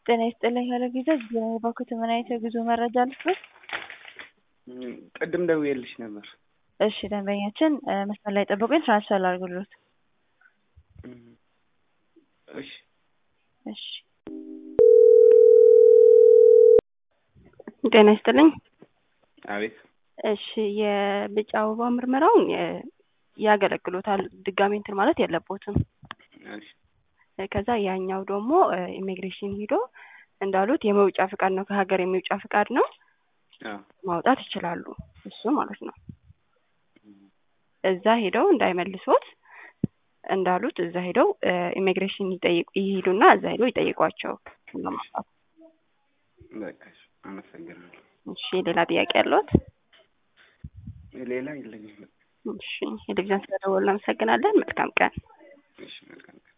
ጤና ይስጥልኝ ሄሎ ቪዛ እባክዎት ምን አይነት የጉዞ መረጃ ልስጥዎት? ቅድም ደውዬልሽ ነበር። እሺ ደንበኛችን መስመር ላይ ጠብቁኝ ትራንስፈር ላድርግልዎት። እሺ እሺ ጤና ይስጥልኝ። አቤት እሺ የቢጫ አበባ ምርመራውን ያገለግሎታል ድጋሜ እንትን ማለት የለቦትም። እሺ ከዛ ያኛው ደግሞ ኢሚግሬሽን ሂዶ እንዳሉት የመውጫ ፍቃድ ነው ከሀገር የሚውጫ ፍቃድ ነው አዎ ማውጣት ይችላሉ። እሱ ማለት ነው። እዛ ሄደው እንዳይመልሶት እንዳሉት እዛ ሄደው ኢሚግሬሽን ይጠይቁ ይሄዱና እዛ ሄደው ይጠይቋቸው ለማውጣት። በቃ እሺ፣ አመሰግናለሁ። እሺ ሌላ ጥያቄ ያለዎት? ሌላ የለኝም። እሺ የቴሌቪዥን ስለደወሉ እናመሰግናለን። መልካም ቀን። እሺ መልካም ቀን።